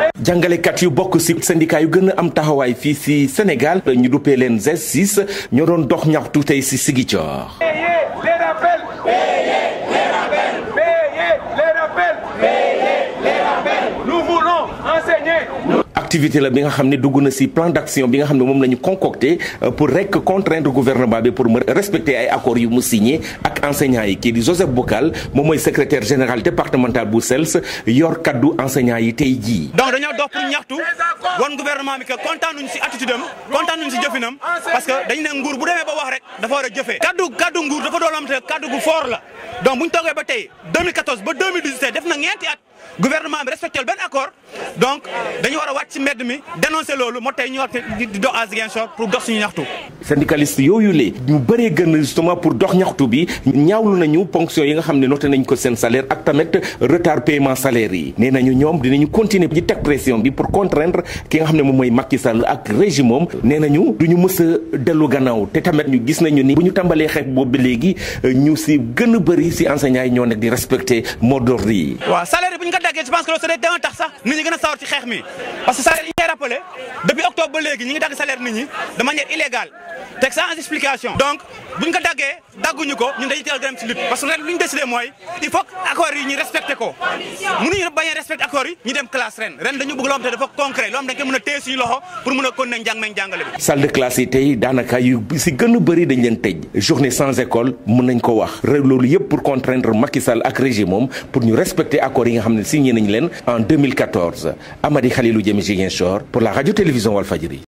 jàngalekat yu bokk ci syndicat yu gën a am taxawaay fii ci Sénégal ñu duppee leen Z6 ñoo doon dox ñaxtu tey ci Ziguinchor. activité la bi nga xam ne dugg na ci plan d'action bi nga xam ne moom la ñu concocté pour rek contraindre gouvernement bi pour mu respecter ay accords yu mu signé ak enseignants yi kii di Joseph Bocal moom mooy secrétaire général départemental bu SELS yor kaddu enseignants yi tey jii. donc dañoo dox pour ñaxtu wan gouvernement bi que kontaanuñ ci attitude am kontaanuñ ci jëfinam parce que dañu ne nguur bu demee ba wax rek dafa war a jëfee. kaddu kaddu nguur dafa doon am te kaddu gu fort la donc bu ñu toogee ba tey 2014 ba 2017 def na ñeenti at. gouvernement bi respecté benn accord donc dañu war a wàcc ci mbedd mi dénoncer loolu moo tey ñu war di dox à Ziguinchor pour dox suñu ñaxtu. syndicaliste yooyu le ñu bëree gën justement pour dox ñaxtu bi ñaawlu nañu ponction yi nga xam ne noté nañ ko seen salaire ak tamit retard paiement salaire yi nee nañu ñoom dinañu continuer di teg pression bi pour contraindre ki nga xam ne moom mooy Macky Sall ak régime moom nee nañu du ñu mës a dellu gannaaw te tamit ñu gis nañu ni bu ñu tàmbalee xeex boobu ba léegi ñu si gën a bëri si enseignants yi ñoo nekk di respecter mot d'ordre yi. waaw salaire bi ñu ko daggee je pense que loolu c'est dana tax sax nit ñi gën a sawar ci xeex mi parce que salaire yi ñu koy rappelé depuis octobre ba léegi ñi ngi dagg salaire nit ñi de manière illégale teg sans explication donc bu ñu ko daggee dagguñu ko ñun dañuy teel dem ci lutte parce que ren lu ñu décidé mooy il faut que accords yi ñu respecté ko mënuñu bañ a respecté accords yi ñu dem classe ren ren dañu bëgg loo xam te dafa concret loo xam dañ ko mën a téye suñu loxo pour mën a continuer njàng meeg njàngale bi salle de classe yi tey daanaka yu si gën a bëri dañ leen tëj journée sans école mën nañ ko wax rek loolu yëpp pour contraindre Macky Sall ak régime moom pour ñu respecter accords yi nga xam ne signé nañ leen en 2014 Amady Khalilou Diémé Ziguinchor pour la radio télévision Walfadjri